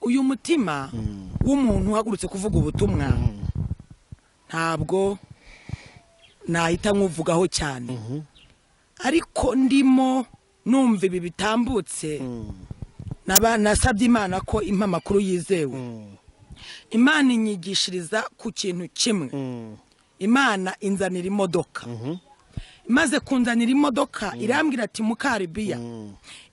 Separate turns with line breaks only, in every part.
uyu mutima w'umuntu uhagurutse kuvuga ubutumwa ntabwo nahita nkuvugaho cyane ariko ndimo numva ibi bitambutse naba- nasabye imana ko impa amakuru yizewe imana inyigishiriza ku kintu kimwe imana inzanira imodoka imaze kunzanira imodoka irambwira ati mukaribiya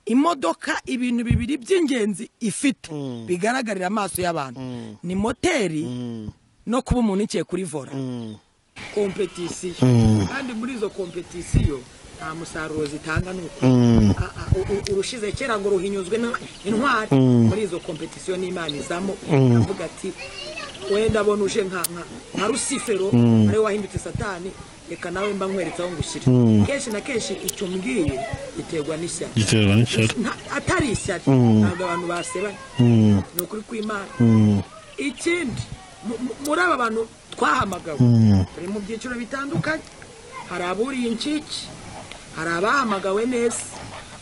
imodoka ibintu bibiri by'ingenzi ifite bigaragarira amaso y'abantu ni moteri no kuba umuntu ikiye kuri vora kompetisiyo kandi muri izo kompetisiyo nta musaruro zitanga nuko urushize kera ngo ruhinyuzwe n'in- intwari muri izo kompetisiyo n'imana izamo avuga ati wenda abona uje nka nka- nka rusifero ariwe wahindutse satani reka nawe mba nkweretse aho ngushyira kenshi na kenshi icyo mbwiye giterwa n'ishyaka
giterwa n'ishyari
Nta- atari ishyari ntabwo abantu basebanya ni ukuri kw'imana ikindi mu- mu- muri aba bantu twahamagawe turi mu byiciro bitandukanye hari aburiye incike hari abahamagawe neza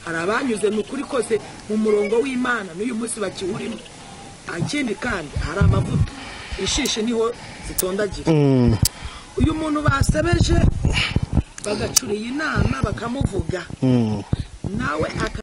hari abanyuze mu kuri kose mu murongo w'imana n'uyu munsi bakiwurimo ikindi kandi hari amavuta ishishi niho zitondagira uyu muntu basebeje bagacuriye inama bakamuvuga nawe aka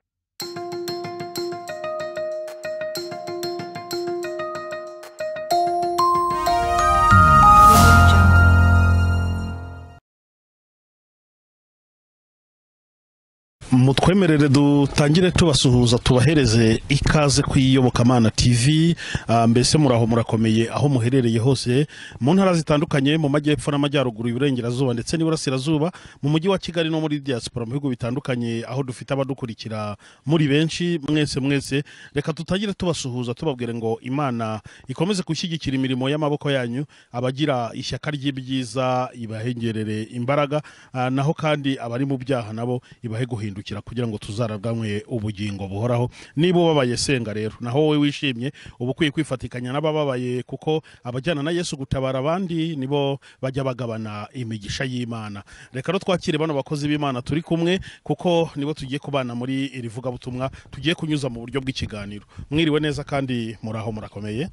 mutwemerere dutangire tubasuhuza tubahereze ikaze ku iyobokamana tv Ah, mbese muraho murakomeye aho muherereye hose mu ntara zitandukanye mu majyepfo n'amajyaruguru iburengerazuba ndetse n'iburasirazuba mu mujyi wa kigali no muri diaspora mu bihugu bitandukanye aho dufite abadukurikira muri benshi mwese mwese reka tutangire tubasuhuza tubabwire ngo imana ikomeze gushyigikira imirimo y'amaboko yanyu abagira ishyaka ry'ibyiza ibahengerere imbaraga Ah, naho kandi abari mu byaha nabo ibahe guhindukira kugira ngo tuzarabwanywe ubugingo buhoraho niba ubabaye senga rero naho wowe wishimye uba ukwiye kwifatikanya n'abababaye kuko abajyana na yesu gutabara abandi nibo bajya bagabana imigisha y'imana reka rero twakire bano bakozi b'imana turi kumwe kuko nibo tugiye kubana muri iri vugabutumwa tugiye kunyuza mu buryo bw'ikiganiro mwiriwe neza kandi muraho murakomeye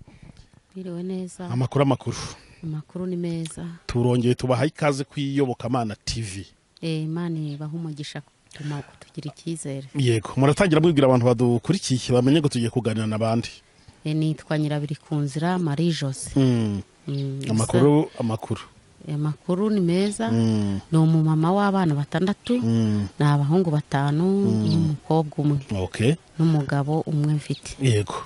biriwe neza
amakuru amakuru
amakuru ni meza
turongeye tubaha ikaze ku iyobokamana tv
Eh, imana ibaha umugisha gutuma kutugira icyizere
yego muratangira mwibwira abantu badukurikiye bamenye ko tugiye kuganira n'abandi
Eh, nitwa nyirabiri ku nzira marie jose
Mm,
Mm,
amakuru amakuru
gusa, eh, amakuru ni meza ni umumama w'abana batandatu ni abahungu batanu n'umukobwa umwe
ok
n'umugabo umwe mfite
yego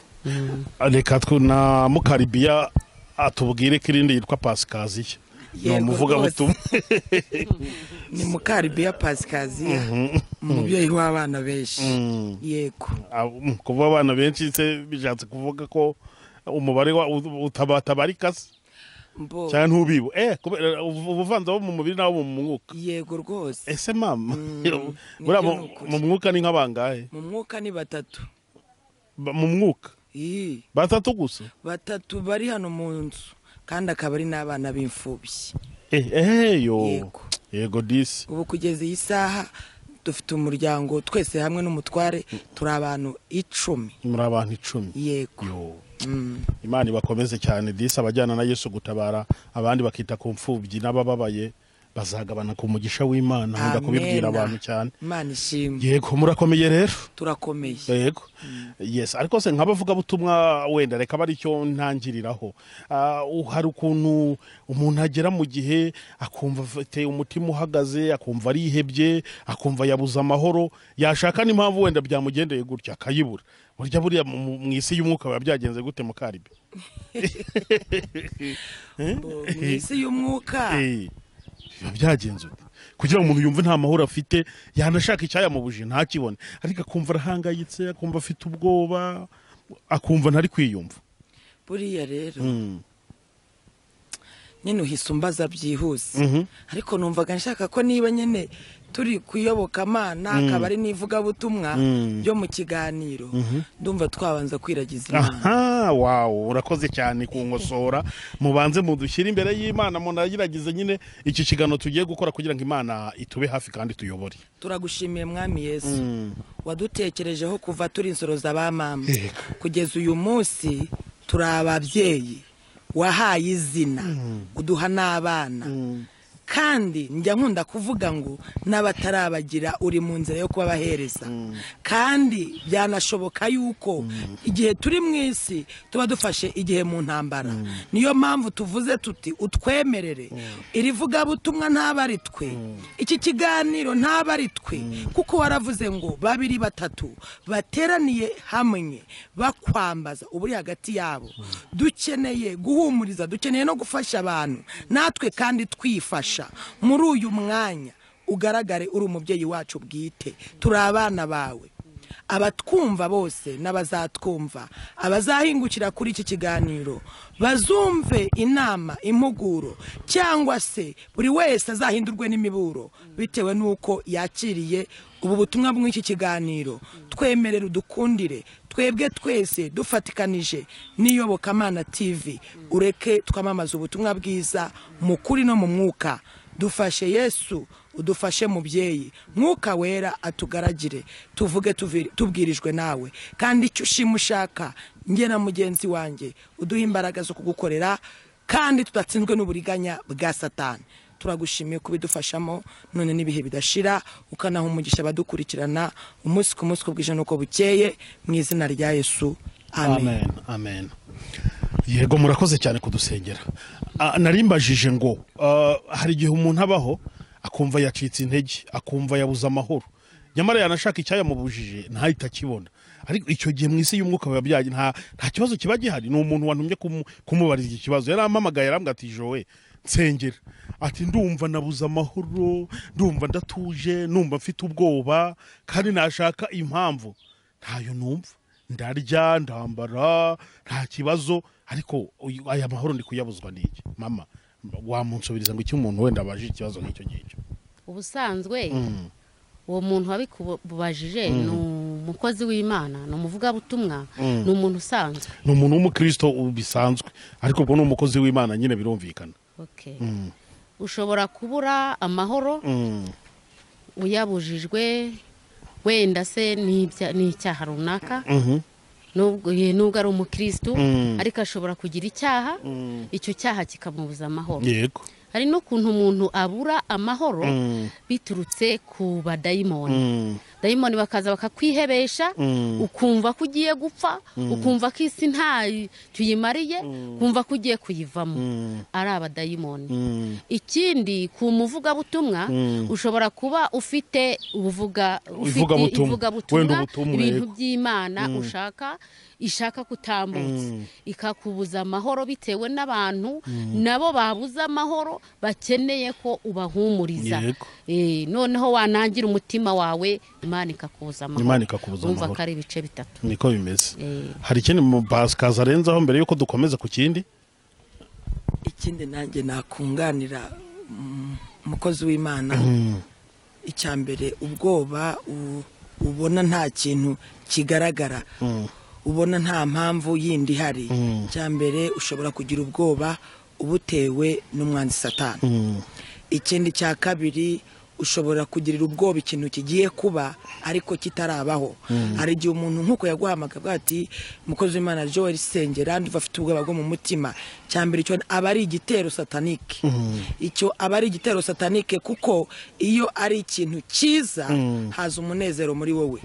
reka twe na mukaribiya atubwire ko irindi yitwa pasikaziya ni
Yego,
umuvugabutumwa
ni mukaribiya pasikaziya umubyeyi w'abana benshi yego
Ah, mm, kuba abana benshi se bishatse kuvuga ko umubare wa- ut- utaba- utabarika se
mbo
cyane ntubibu eh kubera ubu- ubuvanze bo mu mubiri n'abo mu mwuka
yego rwose
ese mama
nibyo
buriya mu
ni ukuri.
mu mwuka ni nk'abangahe
mu mwuka ni batatu
Ba- mu mwuka
Ii,
batatu gusa
batatu bari hano mu nzu kandi akaba ari n'abana b'imfubyi
eh eh yo
Yego.
yego disi
ubu kugeza iyi saha dufite umuryango twese hamwe n'umutware turi abantu icumi
muri abantu icumi
yego
Yo. imana ibakomeze cyane disi abajyana na yesu gutabara abandi bakita ku mfubyi n'abababaye bazagabana ku mugisha w'imana nkunda
Amena.
kubibwira abantu cyane
imana ishimwe
yego murakomeye rero
turakomeye
yego yes ariko se nk'abavugabutumwa wenda reka aba aricyo ntangiriraho Ah, u- hari ukuntu umuntu agera mu gihe akumva afite umutima uhagaze akumva arihebye akumva yabuze amahoro yashaka n'impamvu wenda byamugendeye gutya akayibura burya buriya mu- mu mu isi y'umwuka biba byagenze gute mu karibi
Mbo, mu isi y'umwuka
Eh, biba byagenze gute kugira ngo umuntu yumve nta mahoro afite yanashaka icyayamubuje ntakibone ariko akumva arahangayitse akumva afite ubwoba akumva ntari kwiyumva
buriya rero nyine uhise umbaza byihuse ariko numvaga nshaka ko niba nyine turi kuyobokamana akaba ari n'ivugabutumwa ryo mu kiganiro ndumva twabanza kwiragiza imana
aha wawu urakoze cyane kungosora mubanze mudushyire imbere y'imana munageragize nyine iki kigano tugiye gukora kugira ngo imana itube hafi kandi tuyobore
turagushimiye mwami yesu wadutekerejeho kuva turi insoro z'abamama kugeza uyu munsi turi ababyeyi wahaye izina uduha n'abana kandi njya nkunda kuvuga ngo n'abatarabagira uri mu nzira yo kubabahereza kandi byanashoboka yuko igihe turi mu isi tuba dufashe igihe mu ntambara niyo mpamvu tuvuze tuti utwemerere iri vugabutumwa ntabwo ari twe iki kiganiro ntabwo ari twe kuko waravuze ngo babiri batatu bateraniye hamwe bakwambaza uburi hagati yabo dukeneye guhumuriza dukeneye no gufasha abantu natwe kandi twifasha kugufasha muri uyu mwanya ugaragare uri umubyeyi wacu bwite turi abana bawe abatwumva bose n'abazatwumva abazahingukira kuri iki kiganiro bazumve inama impuguro cyangwa se buri wese azahindurwe n'imiburo bitewe n'uko yakiriye ubu butumwa bw'iki kiganiro twemerere udukundire twebwe twese dufatikanije n'iyobokamana tv ureke twamamaza ubutumwa bwiza mu kuri no mu mwuka dufashe yesu udufashe mubyeyi mwuka wera atugaragire tuvuge tuvi- tubwirijwe nawe kandi icyo ushima ushaka njye na mugenzi wanjye uduhe imbaraga zo kugukorera kandi tudatsinzwe n'uburiganya bwa satani turagushimiye kubidufashamo none n'ibihe bidashira ukanaha umugisha abadukurikirana umunsi ku munsi uko bwije n'uko bukeye mu izina rya yesu amen
amen amen yego murakoze cyane kudusengera Ah, nari mbajije ngo ah, hari igihe umuntu abaho akumva yacitse intege akumva yabuze amahoro nyamara yanashaka icyayamubujije ntahita akibona ariko icyo gihe mu isi y'umwuka biba byaje nta nta kibazo kiba gihari ni umuntu wantumye kumu- kumubariza iki kibazo yarampamagaye yarambwira ati jowe nsengera ati ndumva nabuze amahoro ndumva ndatuje ndumva mfite ubwoba kandi nashaka impamvu ntayo numva ndarya ndambara nta kibazo ariko uyu- aya mahoro ndi kuyabuzwa n'iki mama wamunsubiriza ngo iki umuntu wenda abaje ikibazo nk'icyo ngicyo
ubusanzwe uwo muntu wabikubajije ni umukozi w'imana ni umuvugabutumwa ni umuntu usanzwe
ni umuntu w'umukristo ubu bisanzwe ariko ubwo ni umukozi w'imana nyine birumvikana
Okay. ushobora kubura amahoro uyabujijwe wenda se n'ibya- n'icyaha runaka nubwo ye- nubwo ari umukirisitu ariko ashobora kugira icyaha icyo cyaha kikamubuza amahoro
yego
hari n'ukuntu umuntu abura amahoro biturutse ku badayimoni dayimoni bakaza bakakwihebesha ukumva ko ugiye gupfa ukumva ko isi ntacyo uyimariye ukumva ko ugiye kuyivamo ari abadayimoni ikindi ku muvugabutumwa ushobora kuba ufite ubuvuga ufite
Ivugabutumwa. Wenda
ivugabutumwa
ubutumwa,
ibintu
yego.
by'imana ushaka ishaka kutambutsa ikakubuza amahoro bitewe n'abantu nabo babuze amahoro bakeneye ko ubahumuriza
Yego.
Eh, noneho wanangira umutima wawe imana ikakubuza amahoro
Imana ikakubuza
Urumva
amahoro.
ko ari ibice bitatu
niko bimeze
Eh.
hari ikindi mu bakaza arenzaho mbere yuko dukomeza ku kindi
ikindi nanjye nakunganira mm, umukozi w'imana icya mbere ubwoba u- ubona nta kintu kigaragara ubona nta mpamvu yindi ihari icya mbere ushobora kugira ubwoba ubutewe n'umwanzi satani ikindi cya kabiri ushobora kugirira ubwoba ikintu kigiye kuba ariko kitarabaho hari igihe umuntu nk'uko yaguhamagaye avuga ati umukozi w'imana joel sengera ndumva afite ubwoba bwo mu mutima cya mbere icyo aba ari igitero satanike icyo aba ari igitero satanike kuko iyo ari ikintu cyiza haza umunezero muri wowe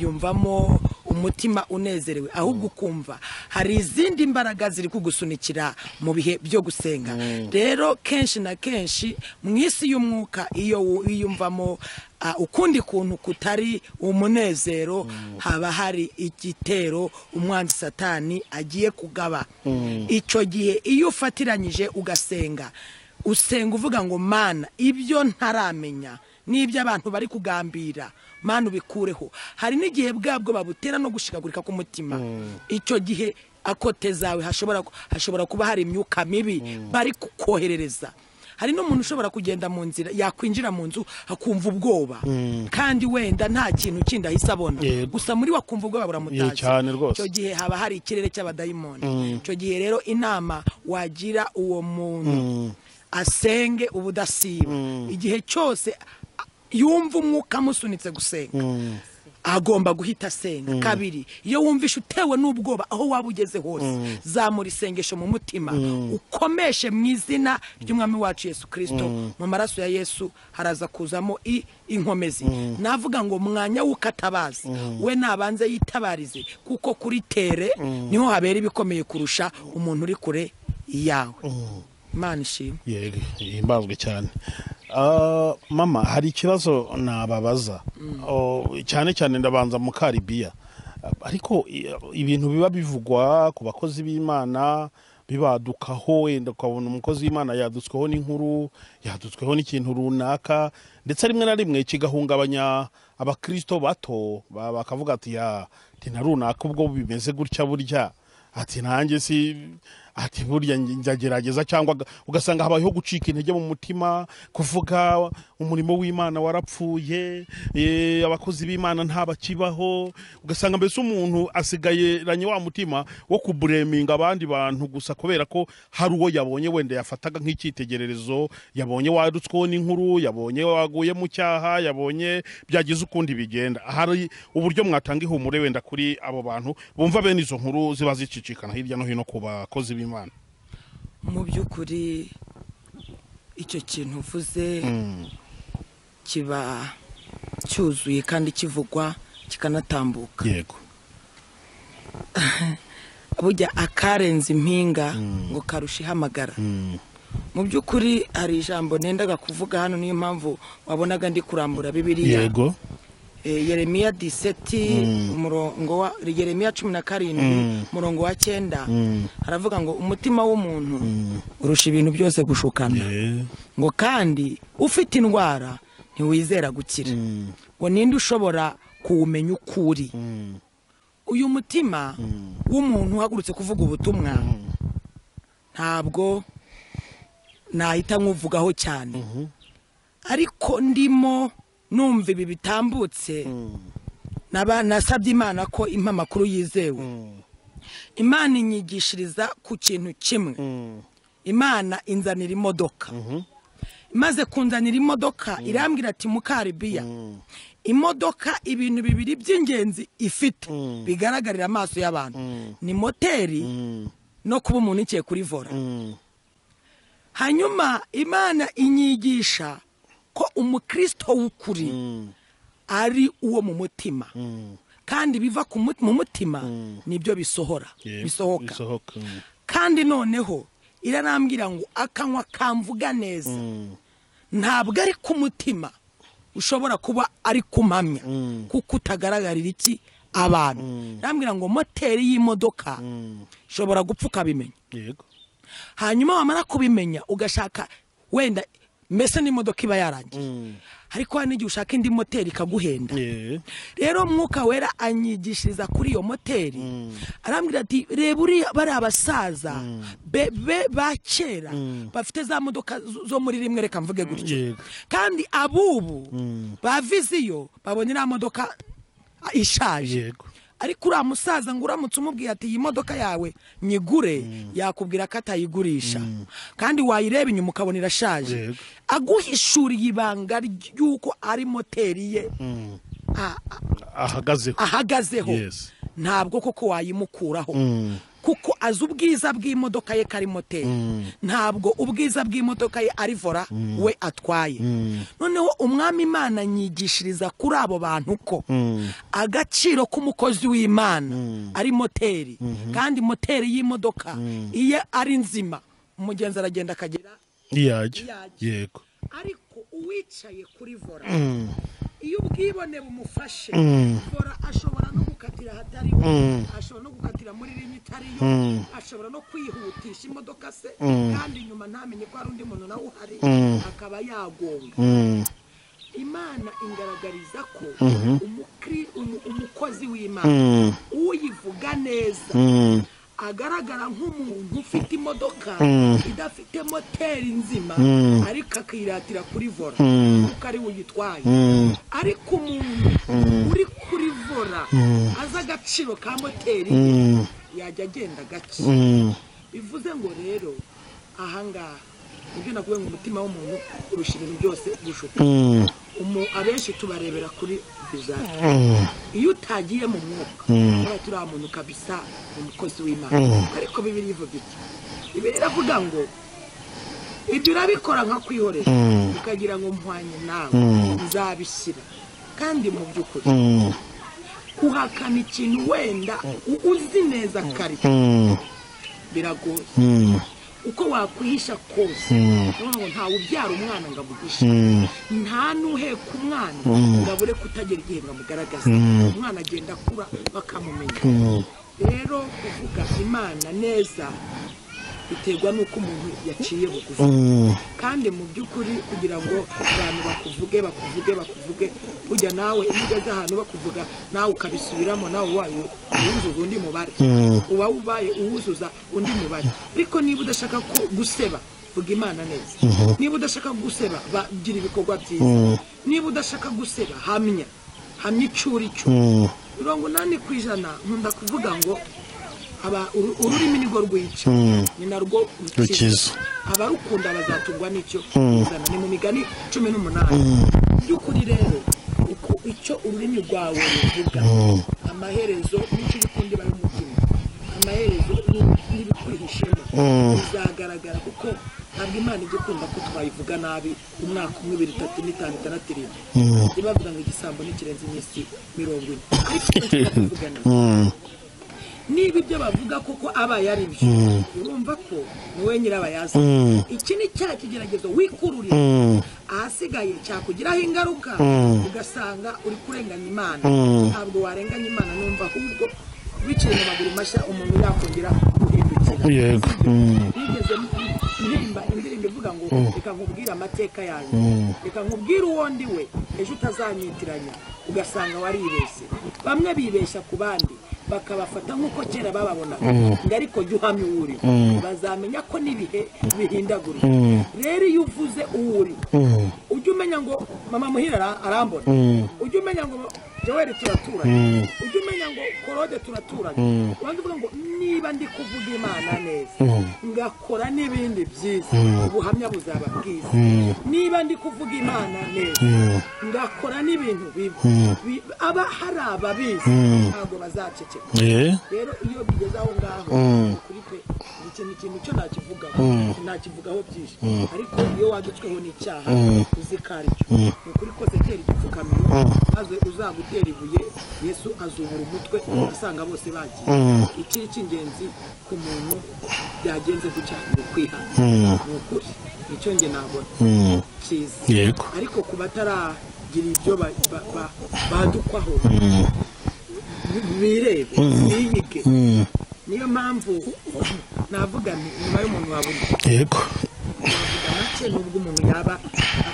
wiyumvamo umutima unezerewe ahubwo ukumva hari izindi imbaraga ziri kugusunikira mu bihe byo gusenga rero kenshi na kenshi mu isi y'umwuka iyo wiyumvamo ah, ukundi kuntu kutari umunezero haba hari igitero umwanzi satani agiye kugaba icyo gihe iyo ufatiranyije ugasenga usenga uvuga ngo mana ibyo ntaramenya n'ibyo abantu bari kugambira mana ubikureho hari n'igihe bwabwo babutera no gushikagurika k'umutima icyo gihe akote zawe hashobora hashobora kuba hari imyuka mibi bari kukoherereza hari n'umuntu ushobora kugenda mu nzira yakwinjira mu nzu akumva ubwoba kandi wenda nta kintu kindi ahise abona
Yego.
gusa muri we akumva ubwoba
Ye, cyane rwose.
buramutazi icyo gihe haba hari ikirere cy'abadayimoni icyo gihe rero inama wagira uwo muntu asenge ubudasiba igihe cyose a- yumva umwuka amusunitse gusenga agomba guhita asenga kabiri iyo wumvishe utewe n'ubwoba aho waba ugeze hose zamura isengesho mu mutima ukomeshe mu izina ry'umwami wacu yesu kirisito mu maraso ya yesu haraza kuzamo i- inkomezi navuga ngo mwanya w'ukatabazi we nabanze yitabarize kuko kuri tere niho habera ibikomeye kurusha umuntu uri kure yawe imana ishimwe
yego himbazwe cyane Ah, mama hari ikibazo nababaza Oh, cyane cyane ndabanza mu karibiya Ah, ariko i- ibintu biba bivugwa ku bakozi b'imana bibadukaho wenda ukabona umukozi w'imana yadutsweho n'inkuru yadutsweho n'ikintu runaka ndetse rimwe na rimwe kigahungabanya abakirisito bato ba- bakavuga ati ya tina runaka ubwo bimeze gutya burya ati nanjye si ati burya nge- nzagerageza cyangwa uga- ugasanga habayeho gucika intege mu mutima kuvuga umurimo w'imana warapfuye eh, abakozi b'imana ntabakibaho ugasanga mbese umuntu asigayeranye wa mutima wo kubureminga abandi bantu gusa kubera ko hari uwo yabonye wenda yafataga nk'icyitegererezo yabonye warutsweho n'inkuru yabonye waguye mu cyaha yabonye byagize ukundi bigenda hari uburyo mwatanga ihumure wenda kuri abo bantu bumva bene izo nkuru ziba zicicikana hirya no hino ku bakozi b'imana
mu by'ukuri icyo kintu uvuze kiba cyuzuye kandi kivugwa kikanatambuka
yego
burya akarenza impinga ngo karusha ihamagara mu by'ukuri hari ijambo nendaga kuvuga hano niyo mpamvu wabonaga ndi kurambura bibiriya
yego
Eh, yeremiya diseti umurongo wa yeremiya cumi na karindwi umurongo wa cyenda haravuga ngo umutima w'umuntu urusha ibintu byose gushukana ngo kandi ufite indwara ntiwizera gukira ngo ninde ushobora kuwumenya uko uri uyu mutima w'umuntu uhagurutse kuvuga ubutumwa ntabwo nahita nkuvugaho cyane ariko ndimo numva ibi bitambutse naba- nasabye imana ko impa amakuru yizewe imana inyigishiriza ku kintu kimwe imana inzanira imodoka imaze kunzanira imodoka irambwira ati mukaribiya imodoka ibintu bibiri by'ingenzi ifite bigaragarira amaso y'abantu ni moteri no kuba umuntu ikiye kuri vora hanyuma imana inyigisha ko umukristo w'ukuri ari uwo mu mutima kandi biva ku mu mu mutima nibyo bisohora
Yego,
bisohoka
bisohoka mm.
kandi noneho iranambwira ngo akanywa kamvuga neza ntabwo ari ku mutima ushobora kuba ari kumamya kuko utagaragarira iki abantu irambwira ngo moteri y'imodoka ishobora gupfa ukabimenya
yego
hanyuma wamara kubimenya ugashaka wenda mbese n'imodoka iba yarangiye ariko hari n'igihe ushaka indi moteri ikaguhenda
Eh,
rero mwuka wera anyigishiriza kuri iyo moteri arambwira ati reba uriya bari abasaza be- be- ba kera bafite za modoka zo- zo muri rimwe reka mvuge gutyo
Yego.
kandi abubu ba viziyo babonye iriya modoka ah, ishaje
yego
ariko uriya musaza ngo uramutse umubwiye ati iyi modoka yawe nyigure yakubwira ko atayigurisha kandi wayireba inyuma ukabona irashaje
Yego.
aguhishuriye ibanga ry'uko ari moteri ye a- a-
ahagazeho
ahagazeho
Yes.
ntabwo koko wayimukuraho kuko azi ubwiza bw'imodoka ye kari moteri ntabwo ubwiza bw'imodoka ye ari vora we atwaye noneho umwami imana anyigishiriza kuri abo bantu ko agaciro k'umukozi w'imana ari moteri kandi moteri y'imodoka iyo ari nzima umugenzi aragenda akagera
iyajya
Iyajya.
yego
ariko uwicaye kuri vora iyo ubwibone bumufashe vora ashobora no gukatira ahatariho ashobora no gukatira muri rimwe itariyo ashobora no kwihutisha imodoka se kandi nyuma ntamenye ko hari undi muntu nawe uhari akaba yagonga
Mm.
imana ingaragariza ko umukri- umu- umukozi w'imana
Mm.
uyivuga neza agaragara nk'umuntu ufite imodoka
Mm.
idafite moteri nzima ariko akiratira kuri vola
Mm.
kuko ari we uyitwaye
Mm.
ariko umuntu uri kuri vola azi agaciro ka moteri ye,
Mm.
yajya agenda gake
Mm.
bivuze ngo rero ahangaha nibyo nakuwe ngo umutima w'umuntu urusha ibintu byose gushuka
Mm.
Umu- abenshi tubarebera kuri bizari
Mm.
iyo utagiye mu mwuka
Mm.
uriya turiya muntu kabisa ni umukozi w'imana ariko bibiri ivuga iki bibiri iravuga ngo ibyo urabikora nka kwihorera ukagira ngo mpwanye nawe nzabishyira kandi mu by'ukuri
Mm.
guhakana ikintu wenda u- uzi neza kare
Mm.
biragoye
Mm.
uko wakwihisha kose
Mm.
ni ukuvuga ngo ntawe ubyara umwana ngo amugishe
Mm.
nta n'uheka umwana ngo abure kutagera igihe ngo amugaragaze umwana agenda akura bakamumenya
Mm.
rero kuvuga imana neza biterwa n'uko umuntu yaciye bugufi
Mm.
kandi mu by'ukuri kugira ngo abantu bakuvuge bakuvuge bakuvuge burya nawe iyo ugeze ahantu bakuvuga nawe ukabisubiramo nawe ubaye uwuzuza undi mubare uba ubaye uwuzuza undi mubare ariko niba udashaka ko guseba vuga imana neza niba udashaka guseba bagira ibikorwa byiza niba udashaka guseba hamya hamya icuricyo
Mm.
mirongo inani ku ijana nkunda kuvuga ngo aba- uru- ururimi nirwo rwica ni narwo rukiza
Rukiza.
abarukunda bazatungwa n'icyo ruzana ni mu migani cumi n'umunani by'ukuri rero uko icyo ururimi rwawe ruvuga amaherezo n'icyo ukundi bari umutima amaherezo ni- n'ibikwihishemo bizagaragara kuko ntabwo imana ijya ikunda ko twayivuga nabi umwaka umwe ibiri itatu n'itanu itandatu irindwi ijya bavuga ngo igisambo n'ikirenze iminsi mirongo ine ariko icyo tukavuga nabi
Mm.
niba ibyo bavuga koko abaye ari byo urumva ko ni we nyirabayaza
Mm.
iki ni cya kigeragezo wikururira
Mm.
ahasigaye cyakugiraho ingaruka ugasanga uri kurenganya imana ntabwo warenganya imana numva ahubwo biciye mu maguru mashya umuntu yakongera guhindukira
Yego. Mm.
nigeze ndirimba indirimbo ivuga ngo reka nkubwire amateka yanjye reka nkubwire uwo ndi we ejo utazanyitiranya ugasanga waribeshye bamwe bibeshya ku bandi bakabafata nk'uko kera bababonaga ngo ariko jya uhamya uwo uri bazamenya ko n'ibihe bihindagurika rero iyo uvuze uwo uri ujya umenya ngo mama muhira ara- arambona ujya umenya ngo joel turaturanye ujya umenya ngo korode turaturanye ubanza uvuga ngo niba ndi kuvuga imana neza ngakora n'ibindi byiza ubuhamya buzaba bwiza niba ndi kuvuga imana neza ngakora n'ibintu bibi Bi- aba hari ababizi ntabwo bazaceceka
Yeah.
rero iyo bigeze aho ngaho kuri pe iki ni ikintu cyo ntakivugaho ntakivugaho byinshi ariko iyo wadutsweho n'icyaha uzi ko ari cyo ni ukuri kose tera igipfukamiro maze uzagutera ibuye yesu azubura umutwe asanga bose bagiye ikiri cy'ingenzi ku muntu byagenze gutya ni ukwihana ni ukuri nicyo nge nabona cyiza
Yego.
ariko ku bataragira ibyo ba- ba- ba- badukwaho birebe biyige niyo mpamvu navuga nti nyuma y'umuntu wabona
Yego.
navuga make nubwo umuntu yaba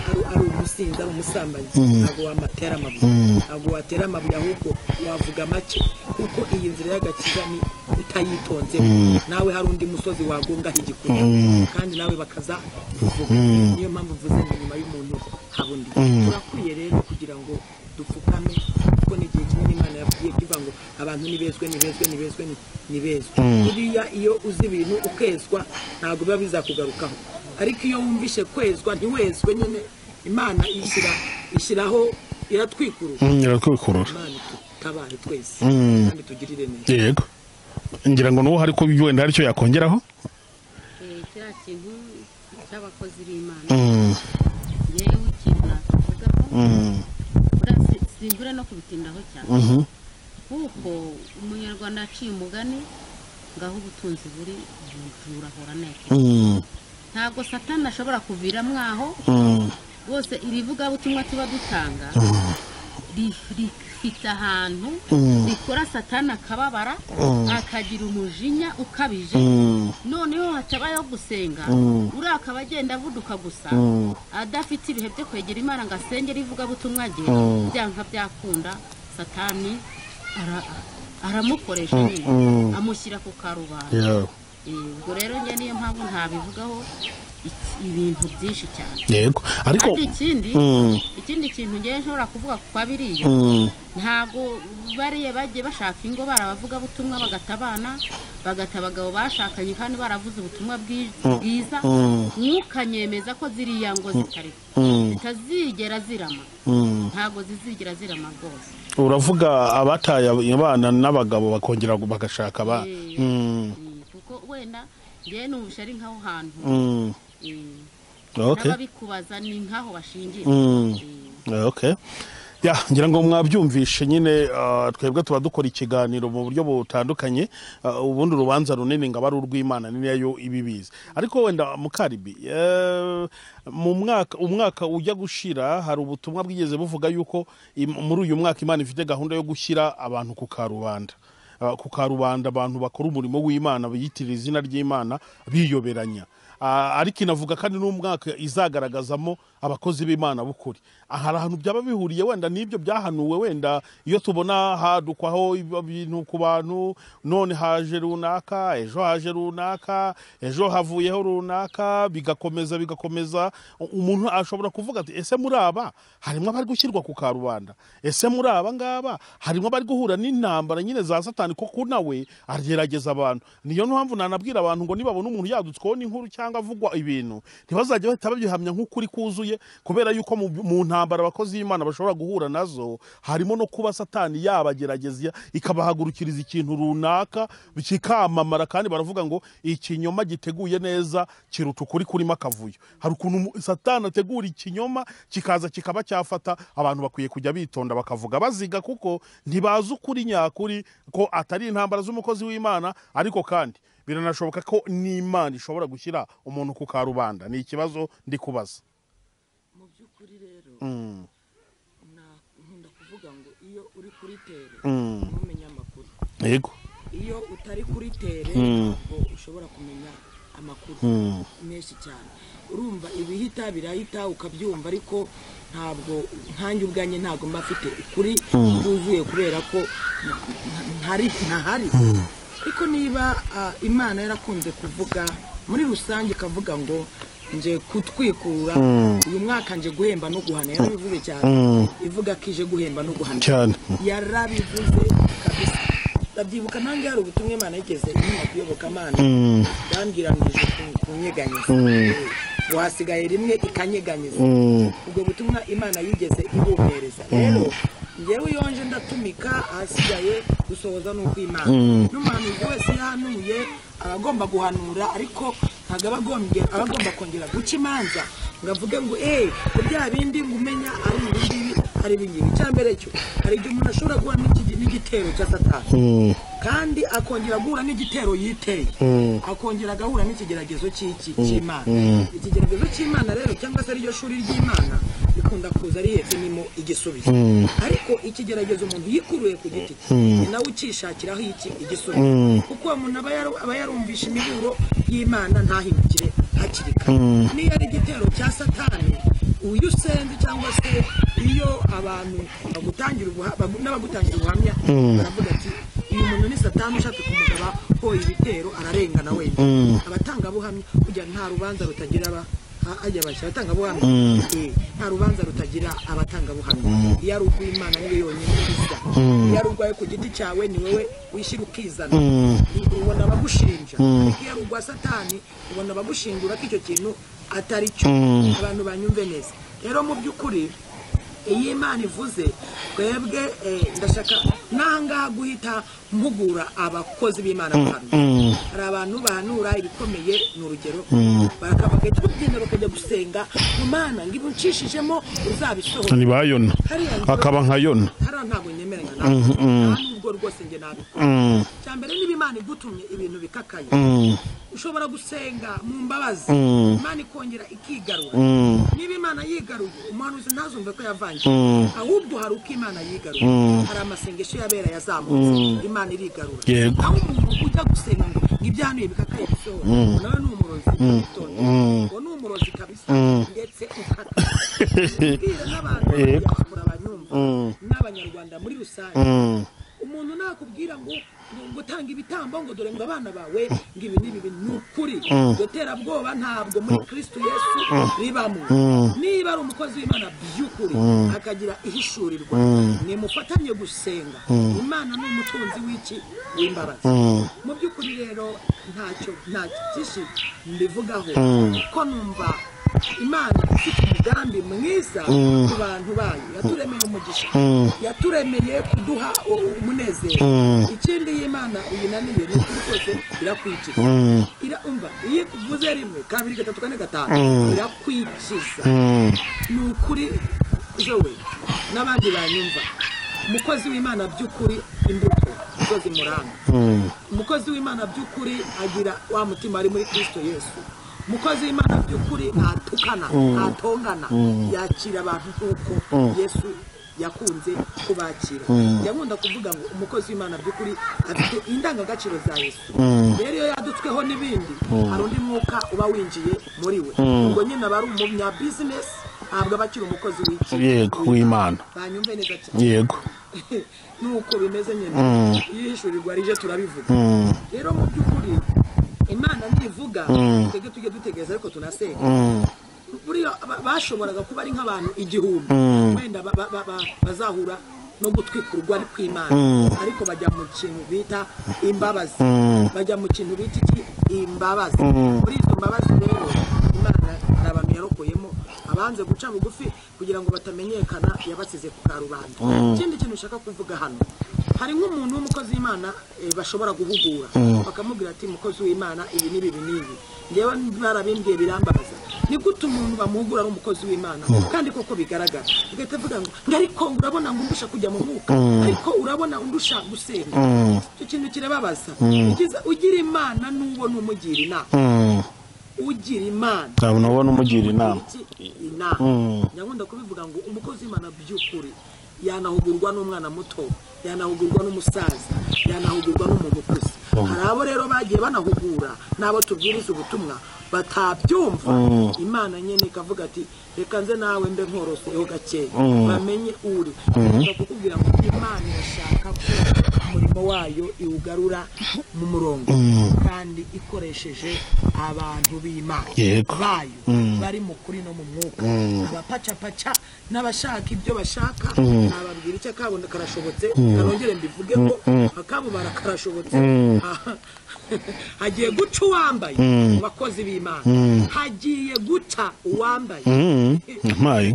ari- ari umusinzi ari umusambanyi ntabwo wamatera amabuye ntabwo watera amabuye ahubwo wavuga make kuko iyi nzira y'agakiza ni utayitonzemo nawe hari undi musozi wagongaho igikuta kandi nawe bakaza kuvuga niyo mpamvu mvuze ngo nyuma y'umuntu habundi turakwiye rero kugira ngo dupfukame kuko ni igihe kimwe n'imana yabwiye kivuga ngo abantu nibezwe nibezwe nibezwe ni- nibezwe buriya iyo uzi ibintu ukezwa ntabwo biba bizakugarukaho ariko iyo wumvishe kwezwa ntiwezwe nyine imana ishyira ishyiraho iratwikurura
Mm, Irakwikurura.
imana itabaye twese
Mm.
kandi tugirire neza
Yego. ngira ngo n'uwo hari ko wenda hari icyo yakongeraho
Eh, kiriya kintu cy'abakozi b'imana
Mm.
yewe ikintu nakivugaho
Mm.
buriya si- simbure no kubitindaho cyane
Mhm.
kuko umunyarwanda yaciye umugani ngaho ubutunzi buri umujura ahora aneka
Mm.
ntabwo satani ashobora kuviramo aho
Mm.
bose irivugabutumwa tuba dutanga ri- rifite ahantu rikora satani akababara akagira umujinya ukabije
Mm.
noneho hatabayeho gusenga uriya akaba agenda avuduka gusa adafite ibihe byo kwegera imana ngo asengere ivugabutumwa rye byanka byakunda satani ara- aramukoresha
Mm,
nyine
mm.
amushyira ku karubanda
yewe
Eh, ubwo rero njye niyo mpamvu ntabivugaho iki- ibintu byinshi cyane
yego ariko
kandi ikindi
Mm.
ikindi kintu ngewe nshobora kuvuga ku kwabiriye
Mm.
ntabwo bariya bagiye bashaka ingo barabavuga butumwa bagata abana bagata abagabo bashakanye kandi baravuze ubutumwa bwi- bwiza
Mm.
mwukanyemeza ko ziriya ngo zitari
Mm.
zitazigera zirama
Mm.
ntabwo zizigera zirama rwose
uravuga abataye abana n'abagabo bakongera bagashaka abana
Eh.
Mm.
Mm, kuko wenda ngewe numvise ari nk'aho hantu
Mm.
eh,
okay
n'ababikubaza ni nk'aho bashingiye
Mm.
Eh,
okay ya ngira ngo mwabyumvishe nyine ah, twebwe tuba dukora ikiganiro mu buryo butandukanye ah, ubundi urubanza runini ngo aba ari urw'imana ni nayo ibibizi ariko wenda mukaribi eh, mu mwaka umwaka ujya gushira hari ubutumwa bwigeze buvuga yuko im- muri uyu mwaka imana ifite gahunda yo gushyira abantu ku karubanda Ah, ku karubanda abantu bakora umurimo w'imana biyitirira izina ry'imana biyoberanya Ah, ariko inavuga kandi n'umwaka izagaragazamo abakozi b'imana b'ukuri Ah, hari ahantu byaba bihuriye wenda n'ibyo byahanuwe wenda iyo tubona hadukwaho ibi- ibintu ku bantu none haje runaka ejo haje runaka ejo havuyeho runaka bigakomeza bigakomeza umuntu ashobora kuvuga ati ese muri aba harimo abari gushyirwa ku karubanda ese muri aba ngaba harimo abari guhura n'intambara nyine za satani kuko nawe agerageza abantu niyo mpamvu nanabwira abantu ngo nibabona umuntu yadutsweho n'inkuru cyangwa avugwa ibintu ntibazajya bahita babihamya nk'ukuri kuzuye kubera yuko mu, mu ntambara abakozi b'imana bashobora guhura nazo harimo no kuba satani yabagerageza ikabahagurukiriza ikintu runaka kikamamara kandi baravuga ngo ikinyoma giteguye neza kiruta ukuri kurimo akavuyo hari ukuntu umu- satani ategura ikinyoma kikaza kikaba cyafata abantu bakwiye kujya bitonda bakavuga baziga kuko ntibazi ukuri nyakuri ko atari intambara z'umukozi w'imana ariko kandi biranashoboka ko n'imana ishobora gushyira umuntu ku karubanda ni ikibazo ndi kubaza
mu by'ukuri rero
Mm,
na- nkunda kuvuga ngo iyo uri kuri tere
Mm.
ntumenya amakuru
yego
iyo utari kuri tere
Mm.
ntabwo ushobora kumenya amakuru
Mm.
menshi cyane urumva ibihita birahita ukabyumva ariko ntabwo nkanjye ubwanjye ntabwo mba mfite ukuri bwuzuye kubera ko nta- nta- ntari ntahari ariko niba ah, imana yarakunze kuvuga muri rusange ikavuga ngo nje kutwikurura uyu mwaka nje guhemba no guhana yarabivuze cyane ivuga ko ije guhemba no guhana
cyane
yarabivuze kabisa ndabyibuka nange hari ubutumwa imana yigeze inyuma kuyobokamana yambwiranije kunyeganyiza wasigaye rimwe ikanyeganyiza ubwo butumwa imana yigeze ibumpereza rero ngewe iyo nje ndatumika ahasigaye gusohoza ni ukw'imana n'umuhanuzi wese iyo ahanuye aba agomba guhanura ariko ntabwo aba agombye- aba agomba kongera guca imanza ngo avuge ngo eee ko bya bindi ngo umenya ari ibi ngibi ari ibi ngibi icya mbere cyo hari igihe umuntu ashobora guhura n'iki- n'igitero cya satani
Mm,
kandi akongera guhura n'igitero yiteye
Mm.
akongera agahura n'ikigeragezo cy'iki- cy'imana ikigeragezo cy'imana rero cyangwa se ariryo shuri ry'imana bikunda kuza ari yefimimo igisubizo ariko ikigeragezo umuntu yikuruye ku giti cye ni nawe ukishakiraho iki igisubizo kuko uwo muntu aba yaru- aba yarumvishe imiburo y'imana ntahindukire hakiri kare niyo ari igitero cya satani uyu usenze cyangwa se iyo abantu bagutangira ubuha- bagu- n'abagutangira ubuhamya baravuga ati uyu muntu ni satani ushaka kumugaba ko ibitero ararengana wenyine abatangabuhamya kugira nta rubanza rutagira aba ha- hajya abashya abatangabuhamya Eh, nta rubanza rutagira abatangabuhamya iyo ari urw'imana niwe yonyine ubiza iyo ari urwawe ku giti cyawe ni wowe wishyira ukizana U- ubona abagushinja ariko iyo ari urwa satani ubona abagushinjura ko icyo kintu atari cyo abantu banyumve neza rero mu by'ukuri iyi imana ivuze twebwe eh, ndashaka nangaha guhita mpugura abakozi b'imana bahanura hari abantu bahanura ibikomeye ni urugero baraka- bagahita bagenda bakajya gusenga mu mana ngo ibucishijemo uzabisohora
ntibayona
Hariya ngo-
akaba nka yona
hariya ntabwo nyemeranya nawe nta nubwo rwose njye nabikora
Mm,
cya mbere niba imana igutumye ibintu bikakaye
mm,
ushobora gusenga mu mbabazi imana ikongera ikigarura niba imana yigaruye umuhanuzi ntazumve ko yavangiye ahubwo hari uko imana yigaruye hari amasengesho y'abera yazamutse imana irigarura
Yego.
aho umuntu ujya gusenga ngo ngo ibyanuye bikakaye bisohora nawe ni umurozi witonda ngo ni umurozi kabisa ndetse ukata Mbwira n'abantu
Yego.
biyakura abanyumva n'abanyarwanda muri rusange
mm,
umuntu umuntu nakubwira ngo gutanga ibitambo ngo dore ngo abana bawe ngo ibi n'ibi ni ukuri guterabwoba ntabwo muri kirisitu yesu bibamo niba ari umukozi w'imana by'ukuri akagira ihishurirwa nimufatanye gusenga imana ni umutunzi w'iki w'imbaraga mu by'ukuri rero ntacyo nta byinshi mbivugaho ko numva imana ifite umugambi mwiza ku bantu bayo yaturemeye umugisha yaturemeye kuduha u- umunezero ikindi iyi Imana uyinaniye ni ukuri kose irakwikiza iraumva iyo ivuze rimwe kabiri gatatu kane gatanu irakwikiza ni ukuri jowe n'abandi banyumva umukozi w'imana by'ukuri imbuto zo zimuranga umukozi w'imana by'ukuri agira wa mutima ari muri kristo yesu umukozi w'imana by'ukuri ntatukana ntatongana yakira abantu nk'uko yesu yakunze kubakira yakunda kuvuga ngo umukozi w'imana by'ukuri afite indangagaciro za yesu rero iyo yadutsweho n'ibindi hari undi mwuka uba winjiye muri we ubwo nyine aba ari umunyabizinesi ntabwo aba akiri umukozi w'iki
Yego, w'Imana.
banyumve neza cyane
yego
nuko bimeze nyine iyo ihishurirwa rije turabivuga rero mu by'ukuri imana ntivuga twebwe tujye dutegereza ariko tunasenga buriya ba- bashoboraga kuba ari nk'abantu igihumbi wenda ba- ba- ba- ba- bazahura no gutwikurwa ari kw'imana ariko bajya mu kintu bita imbabazi bajya mu kintu bita iki imbabazi muri izo mbabazi rero imana hari abantu yarokoyemo abanze guca bugufi kugira ngo batamenyekana yabasize ku karubanda ikindi kintu ushaka kuvuga hano hari nk'umuntu w'umukozi w'imana eh, bashobora guhugura bakamubwira ati mukozi w'imana ibi n'ibi ibi n'ibi ngewe barabimbwiye birambabaza ni gute umuntu bamuhugura ari umukozi w'imana kandi koko bigaragara ugahita avuga ngo ngo ariko urabona ngo undusha kujya mu mwuka ariko urabona undusha gusenga icyo kintu kirababaza Ugize- ugira imana n'uwo ni umugira inama ugira imana
ntabwo nabona umugira inama
iki inama nyakunda kubivuga ngo umukozi w'imana by'ukuri yanahugurwa n'umwana muto yanahugurwa n'umusaza yanahugurwa n'umuntu ukuze hari abo rero bagiye banahugura n'abo tubwiriza ubutumwa batabyumva imana nyine ikavuga ati reka nze nawe mbe nkoroseho gakeya bamenye uri Ndavuga kukubwira ngo imana irashaka ko umurimo wayo iwugarura mu murongo kandi ikoresheje abantu b'imana
Yego.
bayo bari mu kuri no mu mwuka abapacapaca n'abashaka ibyo bashaka nababwira icyo akabona karashobotse kanongere mbivuge ko akabubara karashobotse Ah, hagiye guca uwambaye mu bakozi b'imana hagiye guca uwambaye
mpaye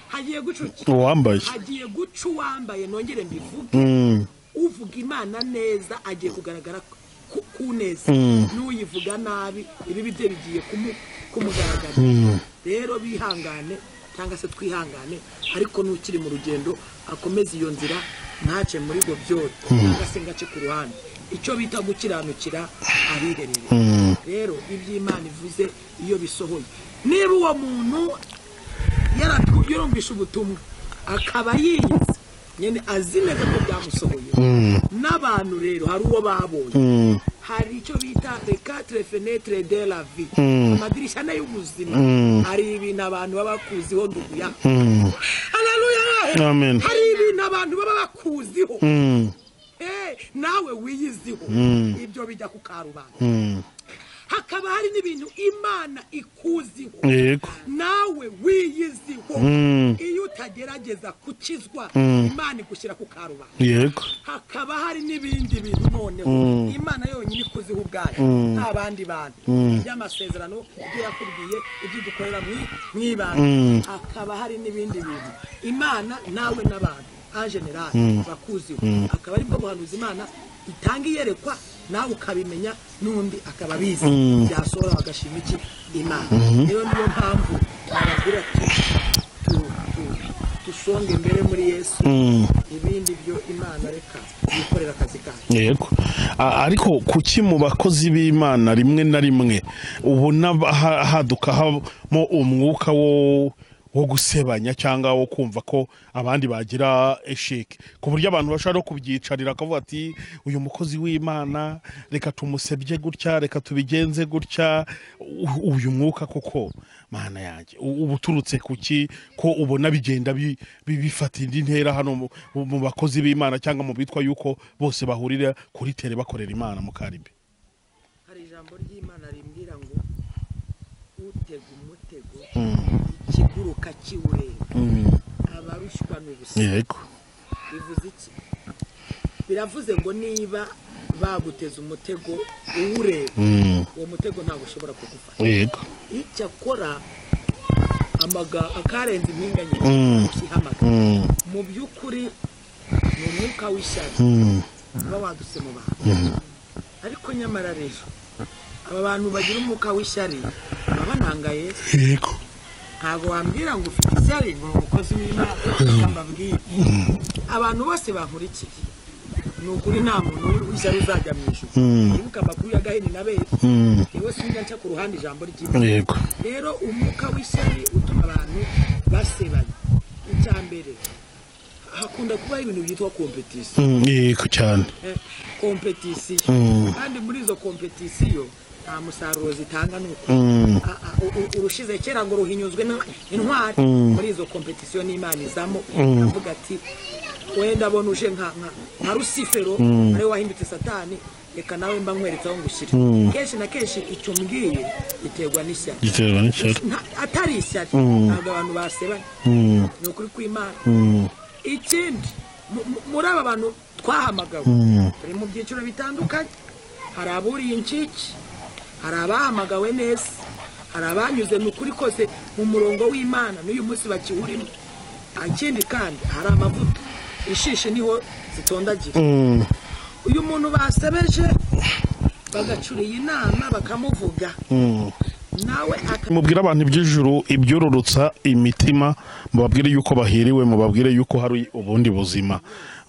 hagiye guca uki?
uwambaye
hagiye guca uwambaye nongere mbivuge
Mm,
uvuga imana neza agiye kugaragara ku- ku neza n'uyivuga nabi ibibi bye bigiye kumu- kumugaragara rero bihangane cyangwa se twihangane ariko n'ukiri mu rugendo akomeze iyo nzira ntace muri ibyo byose cyangwa se ngace ku ruhande icyo bita gukiranukira ahiherereye rero ibyo imana ivuze iyo bisohoye niba uwo muntu yaratu- yarumvishe ubutumwa akaba yirinze nyine azi neza ko byamusohoye n'abantu rero hari uwo babonye hari icyo bita rekatire fenetre de la vie amadirishya ane y'ubuzima hari ibintu abantu baba bakuziho nduguya haleluya
Amen.
hari ibintu abantu baba bakuziho Eh, nawe wiyiziho ibyo bijya ku karubanda hakaba hari n'ibintu imana ikuziho
yego
nawe wiyiziho iyo utagerageza gukizwa imana igushyira ku karubanda
yego
hakaba hari n'ibindi bintu noneho imana yonyine ikuziho ubwayo nta bandi bantu by'amasezerano ibyo yakubwiye ibyo dukorera mu ibanga hakaba hari n'ibindi bintu imana nawe n'abantu en general bakuziho akaba aribwo buhanuzi imana itanga iyerekwa nawe ukabimenya n'undi akaba abizi byasohora bagashima iki imana rero niyo mpamvu bababwira ati tu- tu- dusonge imbere muri yesu ibindi byo imana reka yikorera akazi kayo
yego A- ariko kuki mu bakozi b'imana rimwe na rimwe ubona ba- ha- haduka hamo umwuka wo wo gusebanya cyangwa wo kumva ko abandi bagira esheke ku buryo abantu bashobora no kubyicarira akavuga ati uyu mukozi w'imana reka tumusebye gutya reka tubigenze gutya u- uyu mwuka koko mana yanjye u- uba uturutse ku ki ko ubona bigenda bi- bi- bifata indi ntera hano mu- mu bakozi b'imana cyangwa mu bitwa yuko bose bahurira kuri tere bakorera imana mu karibi
hari ijambo ry'imana rimbwira ngo utega umutego ikiguruka kiwureba abarushywa ni ubusa
yego
bivuze iki biravuze ngo niba baguteze umutego uwureba
Mm.
uwo mutego ntabwo ushobora kugufata
yego
icyakora amaga- akarenze impinganye
Mm.
ukihamagara
Mm.
mu by'ukuri ni umwuka w'ishyari
Mm.
uba wadutse mu bantu ariko nyamara rero aba bantu bagira umwuka w'ishyari baba banangaye
yego
ntabwo wambwira ngo ufite ishyari ngo umukozi w'imana reka mbabwire abantu bose bankurikiye ni ukuri nta muntu w'ishyari uzajya mu ijuru wibuka amakuru ya gahini na bera
Mm.
yewe sinjya nca ku ruhande ijambo ry'imana
yego
rero umwuka w'ishyari utuma abantu basebanya icya mbere hakunda kubaho ibintu byitwa kompetisiyo
Mm, yego cyane
Eh, kompetisiyo
Mm.
kandi muri izo kompetisiyo nta musaruro zitanga ni uko
Mm.
A- a- u- u- urushize kera ngo ruhinyuzwe na- intwari muri izo kompetisiyo n'imana izamo avuga ati wenda abona uje nka nka- nka rusifero ariwe wahindutse satani reka nawe mba nkweretse aho ngushyira kenshi na kenshi icyo mbwiye giterwa n'ishyari
giterwa n'icyaro
Nta- atari ishyari ntabwo abantu basebanya
Mm.
ni ukuri kw'imana
Mm.
ikindi mu- mu- muri aba bantu twahamagawe
Mm.
turi mu byiciro bitandukanye hari aburiye incike hari abahamagawe neza hari abanyuze mu kuri kose mu murongo w'imana n'uyu munsi bakiwurimo ikindi kandi hari amavuta ishishi niho zitondagira
Mm.
uyu muntu basebeje bagacuriye inama bakamuvuga
Mm.
nawe aka
mubwire abantu iby'ijuru ibyororotsa imitima mubabwire yuko bahiriwe mubabwire yuko hari ubundi buzima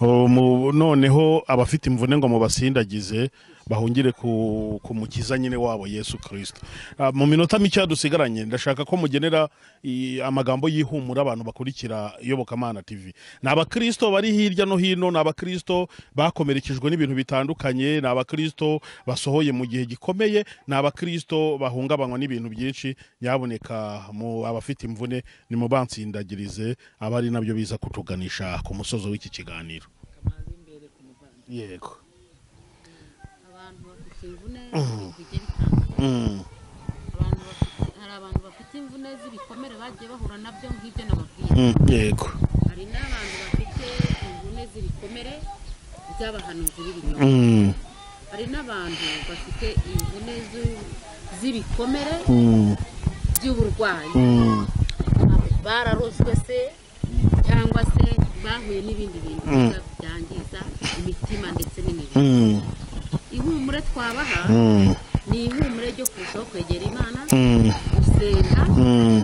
O, mu- noneho abafite imvune ngo mubasindagize bahungire ku, ku mukiza nyine wabo yesu kirisito Ah, mu minota mike dusigaranye ndashaka ko mugenera i- amagambo y'ihumura abantu bakurikira iyobokamana tv ni abakirisito bari hirya no hino ni abakirisito bakomerekejwe n'ibintu bitandukanye ni abakirisito basohoye mu gihe gikomeye ni abakirisito bahungabanywa n'ibintu byinshi nyaboneka mu abafite imvune nimubansindagirize aba ari nabyo biza kutuganisha ku musozo w'iki kiganiro yego
abantu bafite imvune z'ibintu bigiye bitandukanye
Mm,
abantu bafite hari abantu bafite imvune z'ibikomere bagiye bahura nabyo nk'ibyo nababwira
mm, yego
hari n'abantu bafite imvune z'ibikomere by'abahanuzi b'ibinyoma
Mm,
hari n'abantu bafite imvune z'u- z'ibikomere
mm,
by'uburwayi
mm,
bararozwe se cyangwa se bahuye n'ibindi bintu
Mm.
biza byangiza imitima ndetse n'imibiri
mm,
ihumure twabaha
mm,
ni ihumure ryo kurushaho kwegera imana
mm,
gusenga
mm,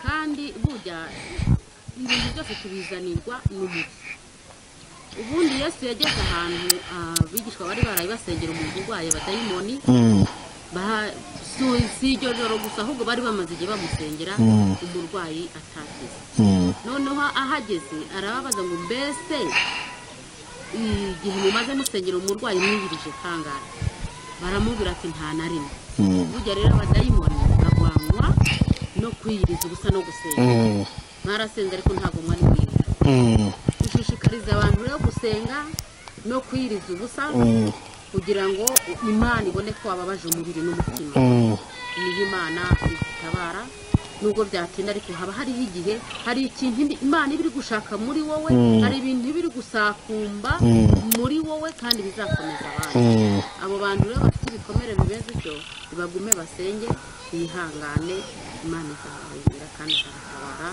kandi burya ibintu byose tubizanirwa n'umuti ubundi yesu yageze ahantu abigishwa bari barabibasengera umuntu urwaye abadayimoni
mm,
Ba- si- si iryo joro gusa ahubwo bari bamaze igihe bamusengera
Mm.
umurwayi atakize
mm.
noneho ahageze arababaza ngo mbese igihe mumaze musengera umurwayi mwibirije kangahe baramubwira ati nta na rimwe
Mm.
burya rero abadayimoni barwanywa no kwiyiriza ubusa no gusenga
Mm,
mwarasenze ariko ntabwo mwari mwiza
mm,
dushishikariza abantu rero gusenga no kwiyiriza ubusa
mm,
kugira ngo imana ibone ko wababaje umubiri n'umutima
mm,
niho imana itabara nubwo byatinda ariko haba hariho igihe hari ikintu indi- imana iba iri gushaka muri wowe hari ibintu iba iri gusakumba muri wowe kandi bizakomeza abandi
mm.
abo bantu rero bafite ibikomere bimeze utyo bagume basenge bihangane imana izabarinda kandi izabatabara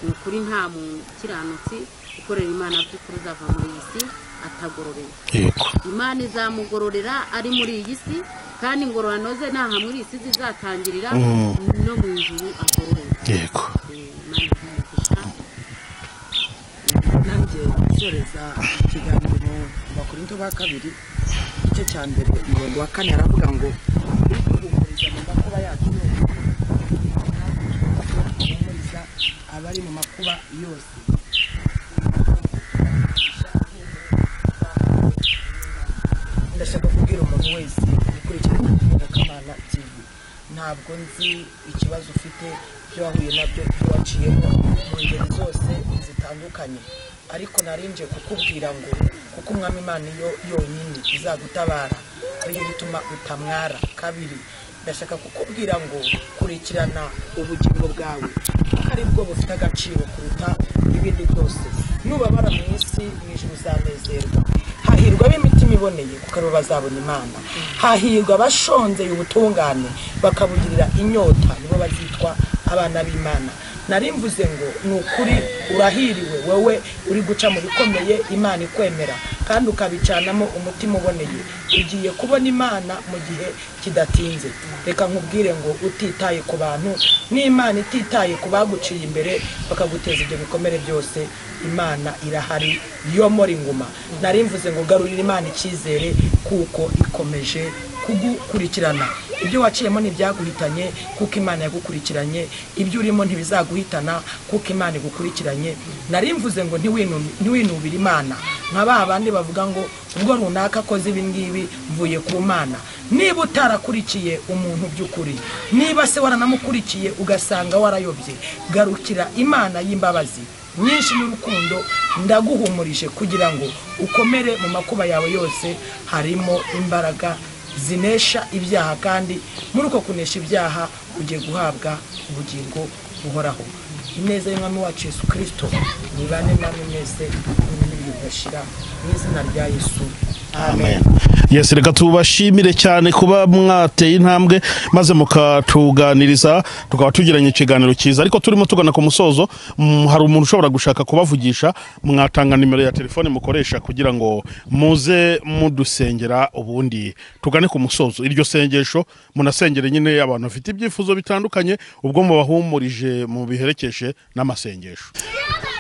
ni ukuri nta mukiranutsi ukorera imana by'ukuri uzava muri iyi si atagororerwa
yego
imana izamugororera ari muri iyi si kandi ingororano ze ntaha muri iyi si zizatangirira no mu ijuru agororerwa
yego
Eh, imana izamufasha
nanjye nsoreza ikiganiro bakorinto ba kabiri igice cya mbere umurongo wa kane aravuga ngo "Uduhumuriza mu makuba yacu yose, natwe duhumuriza abo ntabwo nzi ikibazo ufite ibyo wahuye nabyo ibyo waciyemo mu ngeri zose zitandukanye ariko narinje kukubwira ngo kuko umwami imana iyo yonyine izagutabara ariyo bituma utamwara kabiri ndashaka kukubwira ngo kurikirana ubugingo bwawe kuko aribwo bufite agaciro kuruta ibindi byose nubabara mu isi mu ijoro uzanezerwa hahirwa ab'imitima iboneye kuko aribo bazabona imana hahirwa abashonzeye ubutungane bakabugirira inyota nibo bazitwa abana b'imana nari mvuze ngo ni ukuri urahiriwe wowe uri guca mu bikomeye imana ikwemera kandi ukabicanamo umutima uboneye ugiye kubona imana mu gihe kidatinze reka nkubwire ngo utitaye ku bantu n'imana ititaye ku baguciye imbere bakaguteza ibyo bikomere byose imana irahari yo muri inguma nari mvuze ngo garurira imana icyizere kuko ikomeje kugukurikirana ibyo waciyemo ntibyaguhitanye kuko imana yagukurikiranye ibyo urimo ntibizaguhitana kuko imana igukurikiranye nari mvuze ngo ntiwinu- ntiwinubire imana nka ba bandi bavuga ngo ubwo runaka akoze ibi ngibi mvuye ku mana niba utarakurikiye umuntu by'ukuri niba se waranamukurikiye ugasanga warayobye garukira imana y'imbabazi nyinshi n'urukundo ndaguhumurije kugira ngo ukomere mu makuba yawe yose harimo imbaraga zinesha ibyaha kandi muri uko kunesha ibyaha ugiye guhabwa ubugingo buhoraho ineza y'umwami wacu yesu kirisito mubane namwe mwese n'ibintu bigashira mu izina rya yesu amen
yesi reka tubashimire cyane kuba mwateye intambwe maze mukatuganiriza tukaba tugiranye ikiganiro cyiza ariko turimo tugana ku musozo mm, hari umuntu ushobora gushaka kubavugisha mwatanga nimero ya telefone mukoresha kugira ngo muze mudusengera ubundi tugane ku musozo iryo sengesho munasengere nyine abantu bafite ibyifuzo bitandukanye ubwo mubahumurije mubiherekeshe n'amasengesho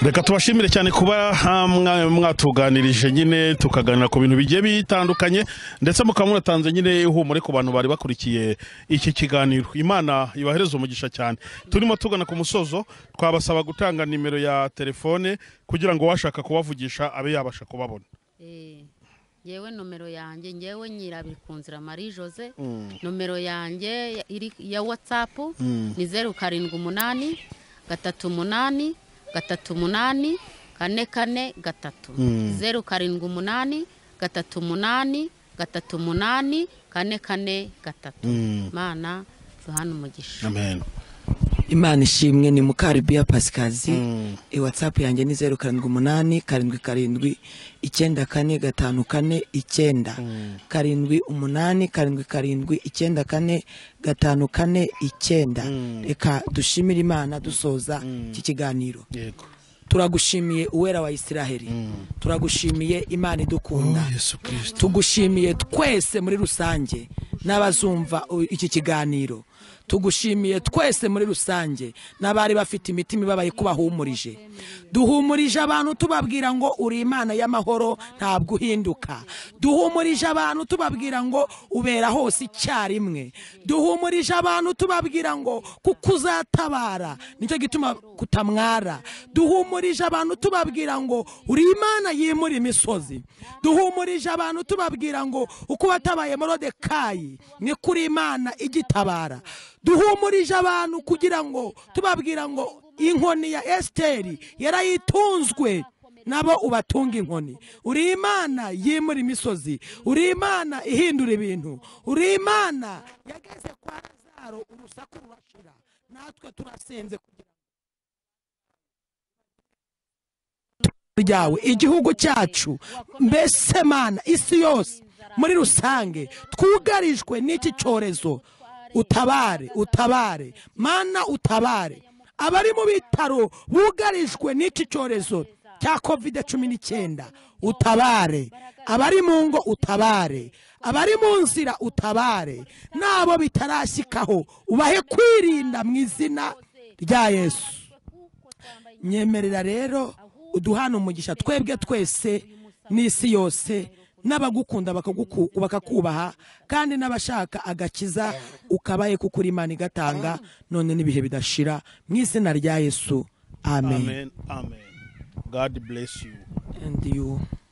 reka tubashimire cyane kuba ha, mwa- mwatuganirije nyine tukaganira ku bintu bigiye bitandukanye ndetse mukaba munatanze nyine ihumure ku bantu bari bakurikiye iki kiganiro imana ibahereze umugisha cyane turimo tugana ku musozo twabasaba gutanga nimero ya telefone kugira ngo uwashaka kubavugisha abe yabasha kubabona
Eh, ngewe nomero yanjye ngewe nyirabiri ku nzira marie jose nomero yanjye iri ya watsapu ni zeru karindwi umunani gatatu umunani gatatu umunani kane kane gatatu zeru karindwi umunani gatatu umunani gatatu umunani kane kane gatatu mana duhana umugisha
amen
imana ishimwe ni mukaribiya pasikazi e watsapu yanjye ni zeru karindwi umunani karindwi karindwi icyenda kane gatanu kane icyenda karindwi umunani karindwi karindwi icyenda kane gatanu kane icyenda reka dushimire imana dusoza iki kiganiro
yego
turagushimiye uwera wa isiraheli turagushimiye imana idukunda
Oh, Yesu Kristo.
tugushimiye twese muri rusange n'abazumva u- iki kiganiro tugushimiye twese muri rusange n'abari bafite imitima ibabaye ko bahumurije duhumurije abantu tubabwira ngo uri imana y'amahoro ntabwo uhinduka duhumurije abantu tubabwira ngo ubera hose icyarimwe duhumurije abantu tubabwira ngo kuko uzatabara nicyo gituma kutamwara duhumurije abantu tubabwira ngo uri imana yimura imisozi duhumurije abantu tubabwira ngo uko watabaye morodekayi ni kuri imana igitabara duhumurije abantu kugira ngo tubabwira ngo inkoni ya esiteri yarayitunzwe nabo ubatunga inkoni uri imana yimura imisozi uri imana ihindura ibintu uri imana yageze kwa lazaro urusaku rurashira natwe turasenze kugira ryawe igihugu cyacu mbese mana isi yose muri rusange twugarijwe n'iki cyorezo utabare utabare mana utabare abari mu bitaro bugarijwe n'iki cyorezo cya kovide cumi n'icyenda utabare abari mu ngo utabare abari mu nzira utabare n'abo bitarashyikaho ubahe kwirinda mu izina rya yesu nyemerera rero uduhana umugisha twebwe twese n'isi yose n'abagukunda bakaguku- bakakubaha kandi n'abashaka agakiza ukabaye kuko uri imana igatanga none n'ibihe bidashira mu izina rya yesu amen,
amen amen god bless you
And you.